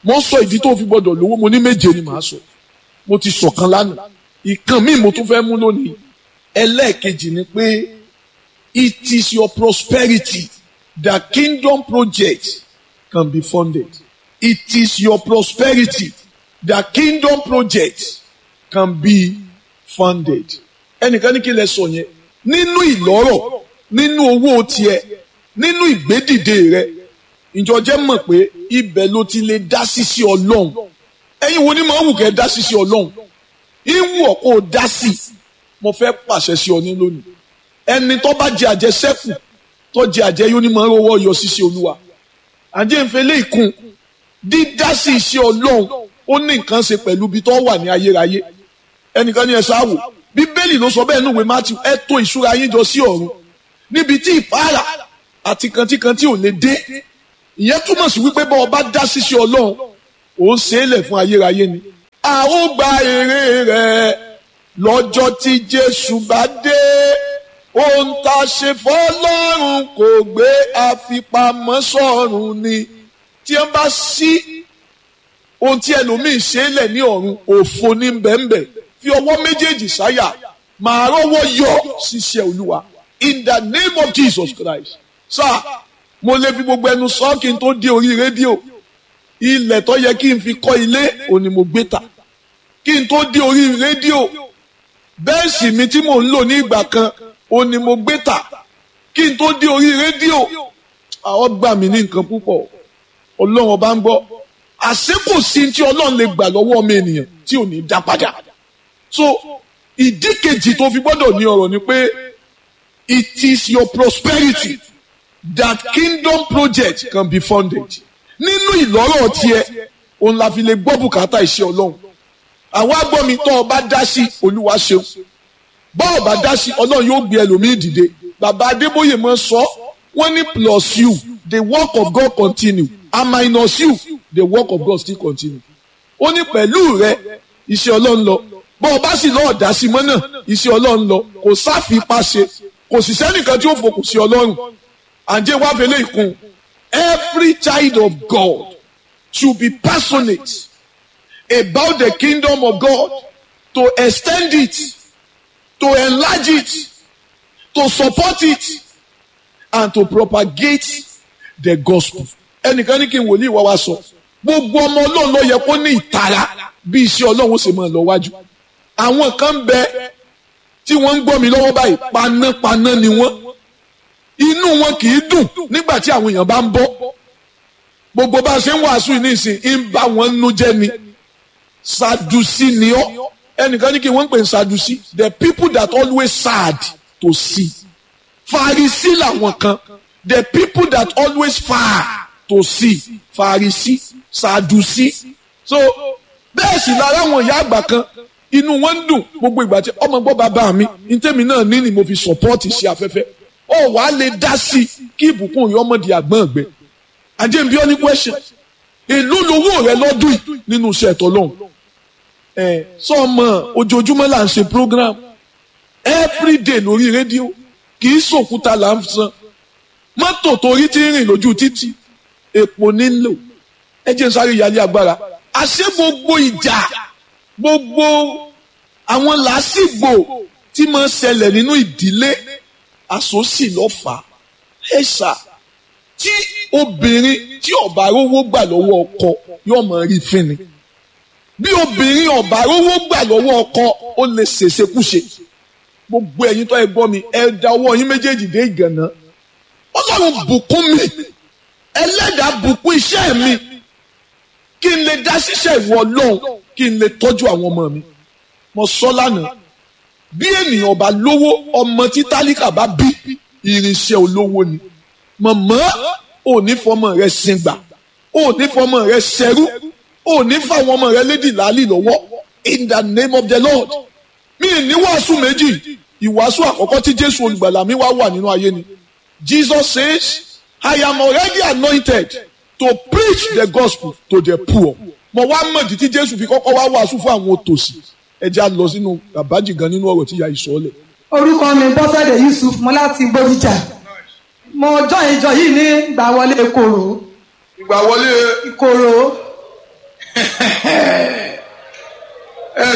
mo sọ ìdí tó fi gbọ́dọ̀ lówó mo ní méje ni màá sọ mo ti sọ̀kan lánàá ìkan míì mo tún fẹ́ mú lónìí ẹlẹ́ẹ̀kejì ni pé it is your prosperity that kingdom project can be funded it is your prosperity that kingdom project can be funded ẹnìkan ní kí lẹ sọ yẹn nínú ìlọ́rọ̀ nínú owó tiẹ̀ nínú ìgbédìde rẹ ìjọ jẹ́ mọ̀ pé ibẹ̀ ló ti lè dá sí sí ọlọ́run ẹ̀yin wo ni màá wù kẹ́ dá sí sí ọlọ́run ìwù ọ̀ kó o dá sí mo fẹ́ pàṣẹ sí ọ ní lónìí ẹni tó bá jẹ àjẹsẹ́kù tó jẹ àjẹ yóò ní màá rówó yọ sí sí olúwa àjẹ́ ìfẹ́lẹ́ ìkun dídá sí iṣẹ́ ọlọ́run ó ní nǹkan ṣe pẹ̀lú ibi tó wà ní ayérayé ẹnìkan ní ẹ ṣáàwò bíbélì ló sọ bẹ́ẹ̀ nínú ìwé matthew ẹ tò ìṣúra yín jọ sí ọ̀run níbi tí ìpara àti kantíkantí ò lè dé ìyẹn túmọ̀ sí wípé bá ọba dá ṣíṣe ọlọ́run ò ń ṣe é lẹ̀ fún ayérayé ni. a ó gba èrè rẹ̀ lọ́jọ́ tí jésù bá dé ohun tá a ṣe fọ́lọ́run kò gbé àfipamọ́ sọ́run ni tí wọ́n bá ṣí ohun tí ẹlòmíín ṣe é lẹ̀ ní ọ̀run òfo ní bẹ́ẹ̀nbẹ́ẹ̀ fi ọwọ́ méjèèjì sáyà màá rọ́wọ́ yọ ṣiṣẹ́ olúwa in the name of Jesus Christ sáà mo lè fi gbogbo ẹnu sọ kí n tó dé orí rédíò ilẹ̀ tó yẹ kí n fi kọ́ ilé òní mo gbé ta kí n tó dé orí rédíò bẹ́ẹ̀sì mi tí mò ń lò ní ìgbà kan òní mo gbé ta kí n tó dé orí rédíò àwọn gbà mí ní nǹkan púpọ̀ ọlọ́run ọba ń gbọ́ àṣé kò sí tí ọlọ́run lè gbà lọ́wọ́ ọmọ ènìyàn tí ò ní dá padà so ìdí kejì tó fi gbọ́dọ̀ ní ọ̀rọ̀ ni pé it is your prosperity that kingdom project can be funded nínú ìlọ́rọ̀ tiẹ̀ òun la fi lè gbọ́ bùkátà iṣẹ́ ọlọ́run àwọn agbọ́mi tó o bá dá sí olúwa ṣeun bá o bá dá sí ọlọ́run yóò gbé ẹlòmíì dìde bàbá adébóyè mọ́ sọ wọ́n ní plus you the work of God continue and minus you the work of God still continue ó ní pẹ̀lú rẹ iṣẹ́ ọlọ́run lọ bá o bá sì lọ́ọ̀ dá sí mọ́ náà iṣẹ́ ọlọ́run lọ kò sáfipá ṣe kò sì sẹ́nìkan tí ó fòkùn sí ọlọ́run àǹjẹ́ wá fẹlẹ́ ìkun every child of God should be passionate about the kingdom of God to extend it to enlarge it to support it and to propagate the gospel. ẹnìkan ní kí n wòlíì wá wá sọ gbogbo ọmọ ọlọ́run ló yẹ kó ní ìtara bí iṣẹ́ ọlọ́run ṣe máa lọ wájú. àwọn kan ń bẹ tí wọ́n ń gbọ́ mi lọ́wọ́ báyìí panápaná ni wọ́n inú wọn kì í dùn nígbà tí àwọn èèyàn bá ń bọ́ gbogbo bá a ṣe ń wàásù yìí nísìn ń bá wọn nú jẹ́ ni sadusi ni ọ́ ẹnìkan ní kí wọ́n ń pè ní sadusi the people that always sad to see farisi làwọn kan the people that always far to see farisi sadusi so bẹ́ẹ̀ sì lára àwọn ìyá àgbà kan inú wọn ń dùn gbogbo ìgbà tí ọmọ gbọ́ bàbá mi ntẹ́mi náà ní ni mo fi support sí afẹ́fẹ́ ó wàá lè dá sí i kí ìbùkún yìí ọmọdé àgbọ̀n ọ̀gbẹ́ àjẹ́ bí ọ́ ní question èló lowó rẹ lọ́dún yìí nínú iṣẹ́ ẹ̀tọ́ lọ́hùn ẹ̀ sọ́ọ̀mọ̀ ojoojúmọ́ là ń ṣe program everyday lórí rédíò kì í sòkúta là ń san mọ́tò torí tí ń rìn lójú títì èpò nílò ẹ jẹ́ n sáré ìyálé agbára àṣé gbogbo ìjà gbogbo àwọn làásìgbò tí máa ń ṣẹlẹ̀ nínú ìdílé àsòsì lọ́fà ẹ̀ ṣá tí obìnrin tí ọ̀bà rówó gbà lọ́wọ́ ọkọ yóò máa rí fínni bí obìnrin ọ̀bà rówó gbà lọ́wọ́ ọkọ ó lè ṣèṣekúṣe gbogbo ẹ̀yin tó ẹ gbọ́ mi ẹ da ọwọ́ yín méjèèjì dé ìgànná ọlọ́run bùkún mi ẹlẹ́dàá bùkún iṣẹ́ mi kí n lè dá ṣiṣẹ́ ìwọ ọlọ́run kí n lè tọ́jú àwọn ọmọ mi mo sọ lánàá bí ènìyàn bá lówó ọmọ tí tálíkà bá bí irinṣẹ́ olówó ni mọ̀mọ́ ò ní fọmọ rẹ sìngbà ò ní fọmọ rẹ ṣẹrú ò ní fáwọn ọmọ rẹ lédì láàlì lọ́wọ́ in the name of the lord mi ní wàásù méjì ìwàásù àkọ́kọ́ tí jésù olùgbàlà mi wá wà nínú ayé ni jesus says i am already anointed to preach the gospel to the poor mo wá mọ̀dí tí jésù fi kọ́kọ́ wá wàásù fún àwọn òtòṣì ẹ jẹ́ á lọ sínú àbájì gan nínú ọ̀rọ̀ tí ìyá yìí sọ lẹ̀. orúkọ mi bọ́sẹ̀dẹ̀ yusuf mo láti gbódìjà mo jọ ìjọ yìí ní ìgbà wọlé koro ìgbà wọlé ìkoro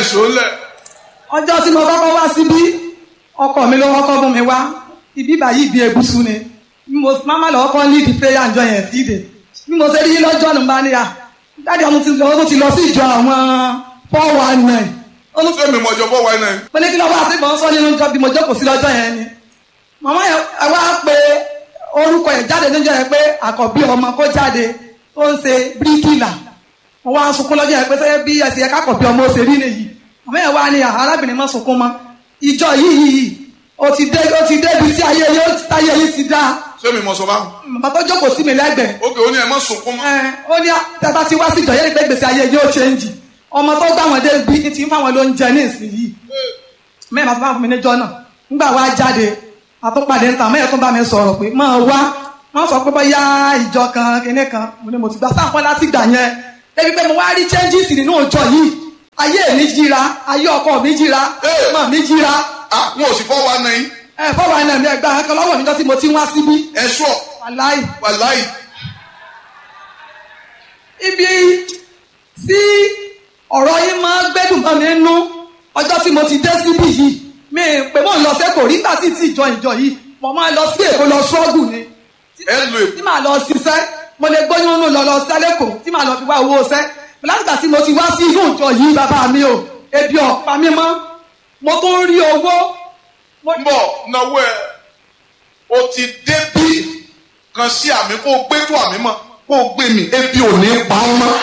ìṣó lẹ̀. ọjọ́ tí mo kọ́kọ́ wá síbí ọkọ mi ló kọ́kọ́ mú mi wá ibi báyìí ibi egusu ni bí mo máma lọ kọ́ lead prayer àjọ yẹn sí ìdè bí mo ṣe rí lọ́jọ́ ní bá níyà dáàdi ọmọ ti lọ ó ti lọ sí ìjọ àwọn four one nine ó ní ṣé mi mọ̀ ọjọ́ fọ́ wáyé náà. mo ní kí lọ́wọ́ àti ìbọn sọ nínú ìjọ bí mo jókòó sí lọ́jọ́ yẹn ni màmá yẹn ẹ wá pé orúkọ yẹn jáde níjọ́ yẹn pé àkọ́bí ọmọ kó jáde tó ń ṣe bíríkìlà mo wá ń sunkún lọ́jọ́ yẹn pé sẹ́yẹ́ bí ẹsẹ̀ yẹn kákọ̀bí ọmọ ó ṣe rí nìyí màmá yẹn wá ní arábìnrin má sunkún mọ́ ìjọ yìí yìí ó ti dé ó ti débi tí ayé yìí ó ti táyé yìí ti dá ṣé mi mọ̀ sọ báwọn. màmá tó jókòó sí mi lẹ́gbẹ̀ẹ́ ókè ó ní ẹ má sunkún mọ́. ẹ ó ní tẹ́tà tí wá sí ìjọ yẹn pé gbèsè ayé yóò ṣéǹjì ọmọ tó gbà wọn dé bí ti ń fáwọn lóúnjẹ ní ìsinyìí mẹ́rin máa fún mi níjọ́ náà nígbà wá jáde àtúpàdé níta mẹ́rin tó bá mi sọ̀rọ̀ pé máa wá wọ́n sọ pé bóyá ìjọ kan kinní kan mo ní mo ti gbà sáǹpọ̀ láti gbà yẹn débi pé mo wá rí changes nínú ìjọ yìí ayé mi jíra ayé ọkọ mi jíra Hey! mọ̀ mi jíra ah wọn ò sì fọ́ wa náà yín. ẹ fọwọ́ ẹ̀nà mi ẹgbàá kan lọ́wọ́ níjọ́ tí mo ti ń wá síbí ẹ sọ wàláì wàláì. ibi tí ọ̀rọ̀ yín máa ń gbẹ́dùn mọ́ mi nú ọjọ́ tí mo ti dé síbí yìí mi pé mò ń lọ sẹ́kọ̀ọ́ nígbà tí tí ìjọ ìjọ yìí mo máa lọ sí èkó lọ ṣọ́ọ̀gù ni ẹ lo èkó. tí màá lọ ṣiṣẹ́ mo lè gbóyún nù lọ lọ sẹ́lẹ̀kọ̀ tí màá lọ fi wá owó ṣẹ́ látìgbà tí mo ti wá sí inú ìjọ yìí bàbá mi o ebi ọ̀pá mi mọ́ mo tún rí owó mo ń bọ̀ náwó ẹ o ti débí kan sí àmì kó o gbé tó àmì mọ́ kó o gbé mi ebi ò ní pa ọ́ mọ́.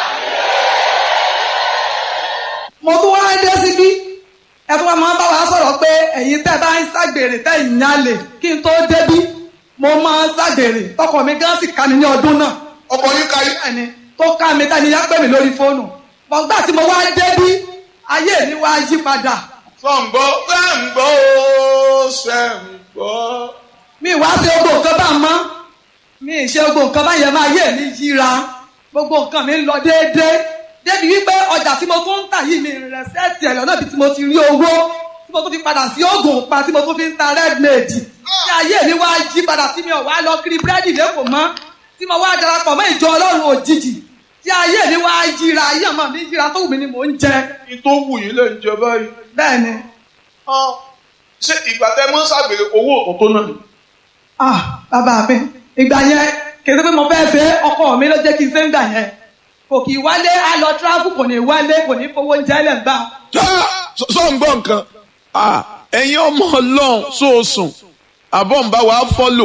mo tún wá dé síbí ẹ tún wá máa ń bá wa sọ̀rọ̀ pé ẹ̀yin tẹ́ bá ń ṣàgbèrè tẹ́ ìyálè kí n tó débí mo máa ń ṣàgbèrè tọkọ mi gan sì ká mi ní ọdún náà ọkọ yín ka yín. bẹ́ẹ̀ni tó ká mi tẹ́ni yá pè mí lórí fóònù bọ̀gbà tí mo wá débí ayé mi wá yí padà sọ̀ǹgbọ́ sẹ́ǹgbọ́ ó sẹ́ǹgbọ́. mi wá ṣe gbogbo nǹkan bá mọ́ mi ì ṣe gbogbo nǹkan bá yẹn máa yé mi yíra gbogbo nǹkan mi ń lọ déédéé débi wípé ọjà tí mo tún ń tà yìí mi rẹ̀ sẹ́ẹ̀tì ẹ̀ lọ́nà bí tí mo ti rí owó tí mo tún fi padà sí oògùn pa tí mo tún fi ń ta redmade tí ayé mi wá yí padà tí mi ò wá lọ kiri búrẹ́dì lẹ́kọ̀ọ́ mọ́ tí mo wá darapọ̀ mọ́ ìjọ ọlọ́run òjijì tí ayé mi wá yíra ayé ọmọ mi yíra tó wù mí ni mò ń jẹ kí tó wù yín lè ń jẹ báyìí. bẹ́ẹ̀ ni Ah, ṣé ìgbà tẹ mọ́ ṣàgbèrè owó òkú tó náà ni. ah bàbá mi ìgbà yẹn kì í ṣe pé mo fẹ́ fẹ́ ọkọ mi ló jẹ́ kí n ṣe ń gbà yẹn kò kì í wálé á lọ tíráfù kò ní wálé kò ní fowó oúnjẹ lẹ̀ gbà. sọ̀ǹgbọ́ nǹkan ẹ̀yin ọmọ ọlọ́run sóòsùn àbọ̀ ń bá wa fọ́lò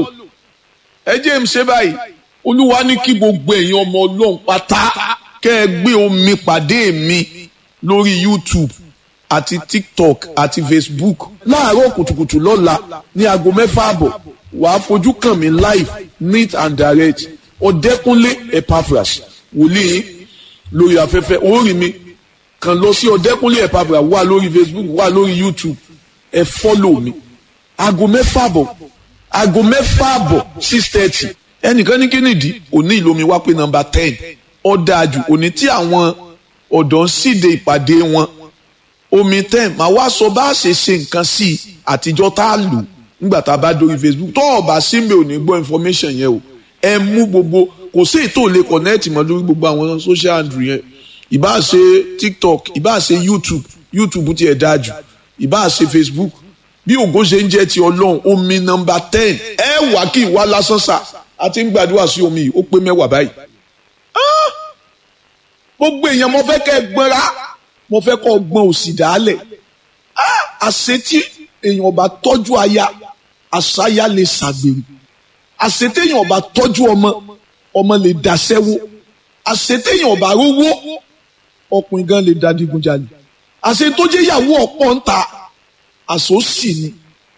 ẹ jẹ́ ń ṣe báyìí olúwa ní kí gbogbo ẹ̀yin ọmọ ọlọ́run pátá kẹ́ ẹ gbé omi pàdé mi lórí YouTube àti TikTok àti Facebook láàárọ̀ kùtùkùtù lọ́la ní aago mẹ́fà àbọ̀ wàá fojú kàn mí live neat and direct ọ̀dẹ́kúnlé Epaphras wòlíì lórí afẹ́fẹ́ orí mi kàn lọ sí ọ̀dẹ́kúnlé Epaphras wà lórí Facebook wà lórí YouTube ẹ fọ́lò mi aago mẹ́fà àbọ̀ aago mẹ́fà àbọ̀ six thirty ẹnìkan ní kínìdí òní ìlómi wá pé nọ́mbà ten ọ̀dàjù òní tí àwọn ọ̀dọ́ ń síde ìpàdé wọn omi ten màá wá sọ bá a ṣe ṣe nǹkan sí i àtijọ́ tá a lò nígbà tá a bá dórí Facebook tó o bá sí mi ò ní gbọ́ information yẹn o ẹ mú gbogbo kò sí ètò lè connect mọ́ lórí gbogbo àwọn social handle yẹn ìbá ṣe TikTok ìbá ṣe YouTube YouTube tiẹ̀ dáa jù ìbá ṣe Facebook bí ògo ṣe ń jẹ́ ti ọlọ́run omi nọmba ten ẹ wà kí ìwà lásán sà àti ń gbàdúrà sí omi yìí ó pé mẹ́wàá báyìí. Ah! gbogbo èèyàn mo fẹ́ kẹ́ ẹ gbọ́nra mo fẹ́ kọ́ gbọ́n òsì dálẹ̀ Ah! àṣetí èèyàn bá tọ́jú aya àṣàyà lè ṣàgbèrè àṣetéèyàn bá tọ́jú ọmọ ọmọ lè dàṣẹ́wó àṣetéèyàn bá rówó ọkùnrin gan lè dadigunjalè àṣetójéyàwó ọ̀pọ̀ ń ta àsòsì ni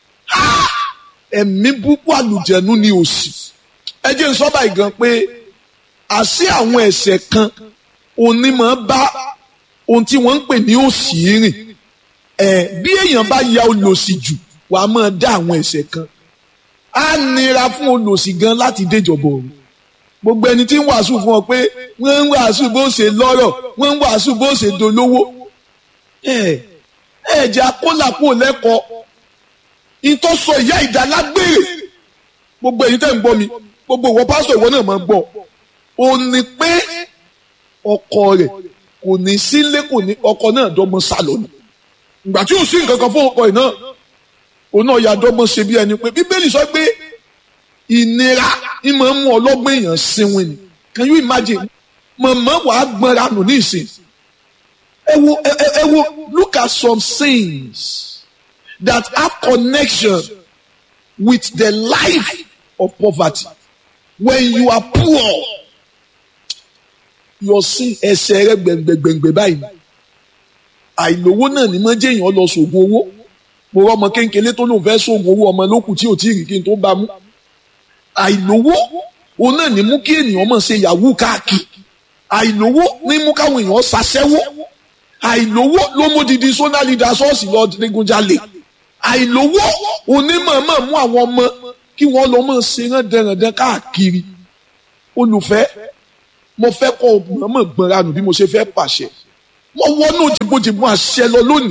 ẹ̀mí búkú àlùjẹ̀nu ni òsì ẹ jẹ́ n sọ báyìí gan pé àṣé àwọn ẹ̀ṣẹ̀ kan onímọ̀ bá ohun tí wọ́n ń pè ní òsì rìn ẹ̀ bí èèyàn bá ya olòṣì jù wàá máa dá àwọn ẹ̀ṣẹ̀ kan á nira fún olòṣì gan láti déjọba ọ̀run gbogbo ẹni tí ń wàásù fún ọ pé wọ́n ń wàásù bó ṣe lọ́rọ̀ wọ́n ń wàásù bó ṣe dolówó ẹ̀ ẹ̀jẹ̀ akólàpọ̀ lẹ́kọ̀ọ́ ìtọ́ sọ ìyá ìdálágbére gbogbo èyí tẹ̀ ń gbọ́ mi gbogbo ìwọ pásítọ̀ ìwọ náà máa ń gbọ́ ò ní pé ọkọ rẹ̀ kò ní sílé kò ní ọkọ náà dọ́gbọ́n sá lọ ni ìgbà tí ò sí nǹkan kan fún ọkọ yìí náà òun náà ya dọ́gbọ́n ṣe bí ẹni pé bíbélì sọ pé ìnira ń máa ń mú ọlọ́gbọ́n èèyàn sinwin ni can you imagine mọ̀mọ́ wàá gbọ́nra nù ní ìsìn ẹ wo ẹ ẹ wo look at some sins that have connection with the life of poverty when you are poor your sin ẹsẹ̀ rẹ gbẹ̀ngbẹ̀ngbẹ̀ báyìí àìlówó náà ni mọ́ jẹ́ èèyàn lọ sògùn owó mo rọ ọmọ kéńkéré tó lóun fẹ́ sògùn owó ọmọ lókùn tí ò tí ì rí kí n tó bá mú àìlówó òun náà ní mú kí ènìyàn mọ̀ ṣe yahoo káàkiri àìlówó ní mú káwọn èèyàn ṣaṣẹ́wó àìlówó ló mú didi sọ́nà leader ṣọ́ọ̀ṣì lọ digunjalè àìlówó onímọ̀ọ́mọ̀ mú àwọn ọmọ kí wọ́n lọ mọ̀ ṣe rán dẹ̀rẹ̀dẹ̀ káàkiri olùfẹ́ mo fẹ́ kọ́ mọ̀ọ́mọ̀ gbọ́nra nù bí mo ṣe fẹ́ pàṣẹ mo wọnú jìbòjìbò àṣẹ lọ lónìí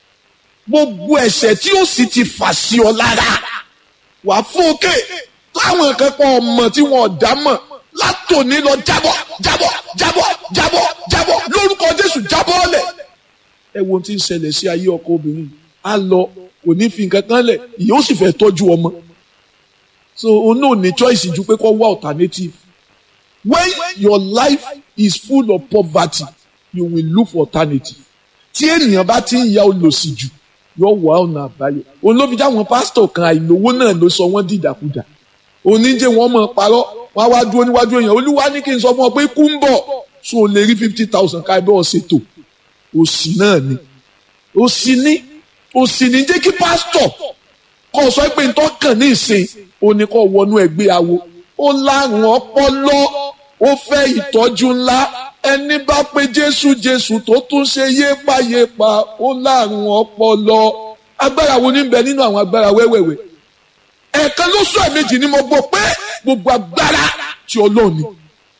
gbogbo ẹ̀ṣẹ̀ tí ó sì ti fà sí ọ lára wà fún òkè táwọn akẹ́kọ̀ọ́ ọmọ tí wọ́n dá mọ̀ látòní lọ jábọ́ jábọ́ jábọ́ jábọ́ jábọ́ lórúkọ Jésù jábọ́ lẹ̀. ẹ wo ohun tí ń ṣẹlẹ̀ sí ayé ọkọ obìnrin á lọ kò ní fi nǹkan kan lẹ̀ ìyẹn ó sì fẹ́ tọ́jú ọmọ so òun náà ní choice ju pé kó wá alternative when your life is full of poverty you will look for alternative tí ènìyàn bá ti ń ya olòṣì jù yóò wá ọ̀nà àbáyọ òun ló fi jáwọn pásítọ̀ kan àìlówó náà ló sọ wọ́n dìdàkudà oníjẹ wọn mọ̀ parọ́ wọn á wá dúró níwájú èèyàn olúwa ní kí n sọ fún ọ pé kú ń bọ̀ so o lè rí fifty thousand ká ẹbẹ́ ọ̀sẹ̀tò òsì náà ni òsì ní òsì ní jẹ́ kí pásítọ̀ kọ́ sọ pé n tó kàn ní ìsìn òní kọ́ wọnú ẹgbẹ́ awo ó lárùn ọpọlọ ó fẹ́ ìtọ́jú ńlá ẹni bá pé jésù jésù tó tún ṣe yépayépa ó lárùn ọpọlọ agbára wo ní bẹ nínú àwọn agbára wẹ́wẹ́wẹ́ ẹ̀ẹ̀kan lóṣù ẹ̀mejì ni mo gbọ́ pé gbogbo agbára tí ọlọ́run ni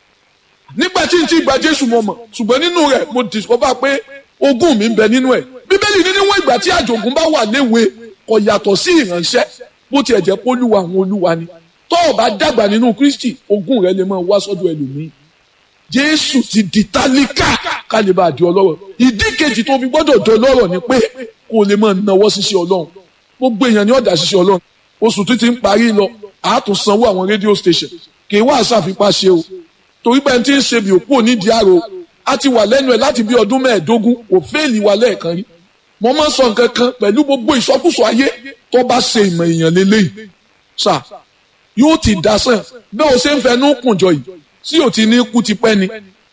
nígbà tí n ti gba jésù mo mọ̀ ṣùgbọ́n nínú rẹ̀ mo discover pé ogún mi ń bẹ nínú ẹ̀ bíbélì ní níwọ̀n ìgbà tí àjògùn bá wà léwe kò yàtọ̀ sí ìránṣẹ́ bó tiẹ̀ jẹ́ pé olúwa àwọn olúwa ni tó o bá dàgbà nínú kristi ogún rẹ lè máa wá sọ́dọ̀ ẹlòmíì jésù ti di tálíkà ká lè bá a di ọlọ́rọ̀ ìdí kejì tó fi gbọ́dọ̀ di ọlọ́rọ̀ ni pé kó o lè máa nawọ́ ṣiṣẹ́ ọlọ́run gbogbo èèyàn ni ọ̀dà ṣiṣẹ́ ọlọ́run oṣù tó ti ń parí lọ àátún sanwó àwọn rédíò station kì í wá àṣàfipá ṣe o torí pé ẹni tí ń ṣe bí òpó nídìí àrò a ti wà lẹ́nu ẹ̀ láti bí ọdún mẹ́ẹ̀ẹ́dógún kò fẹ́ẹ̀lì wa lẹ́ẹ̀kan rí mo máa ń sọ nǹkan kan pẹ̀lú gbogbo ìsọkúsọ ayé tó bá ṣe ìmọ̀ èèyàn lélẹ́yìí sà yóò ti dasán bẹ́ẹ̀ o ṣe ń fẹnu kùnjọ yìí tí o ti ní kú ti pẹ́ ni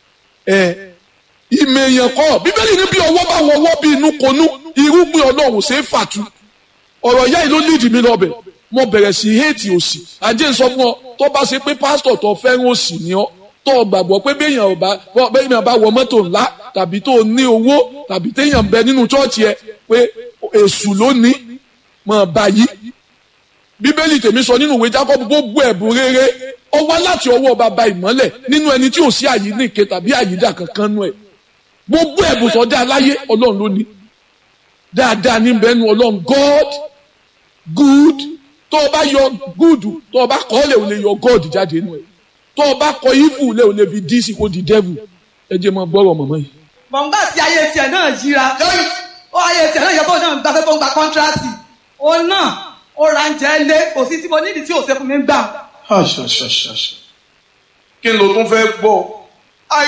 ẹ ìmọ̀ èèyàn kọ́ bíbélì ní bí ọwọ́ bá wọ ọwọ́ bí inú konú irúgbìn ọlọ́run ṣe é fàtú ọ̀rọ̀ ìyá yìí ló lídìí mi lọ́bẹ̀ mo bẹ̀rẹ̀ sí héètì òsì àjẹ́ ń sọ fún ọ tó bá ṣe pé pásítọ̀ tó fẹ́ràn òsì ni ọ tó o gbàgbọ́ pé béèyàn bá béèyàn bá wọ mọ́tò ńlá tàbí tó o ní owó tàbí téèyàn bẹ nínú chọ́ọ̀chì ẹ pé èṣù ló ní mọ̀ báyìí bíbélì tèmi sọ nínú ìwé Jákọ́bù gbogbo ẹ̀bùn rere ó wá láti ọwọ́ bàbá ìmọ́lẹ̀ nínú ẹni tí ò sí àyíníke tàbí àyídà kankan nú ẹ̀ gbogbo ẹ̀bùn tó dá láyé ọlọ́run ló ní dáadáa ní bẹ́ẹ̀ nu ọlọ́run God good tó o bá yọ good tó o bá kọ́ lè o lè yọ God jáde nù ẹ̀ tó o bá kọ evil lè o lè fi dín sí kó di devil ẹ jẹ́ mọ gbọ́rọ̀ mọ̀mọ́ yìí. bọ̀ǹgbà tí ayé tiẹ̀ náà yíra ó ayé tiẹ̀ náà yẹ kó náà gbafẹ́ tó ń gba kọ́ńtíráàtì òun náà ó ra ń jẹ́ lé kò sí tí mo nídìí tí ò ṣe fún mi gbà. kí ló tún fẹ́ gbọ́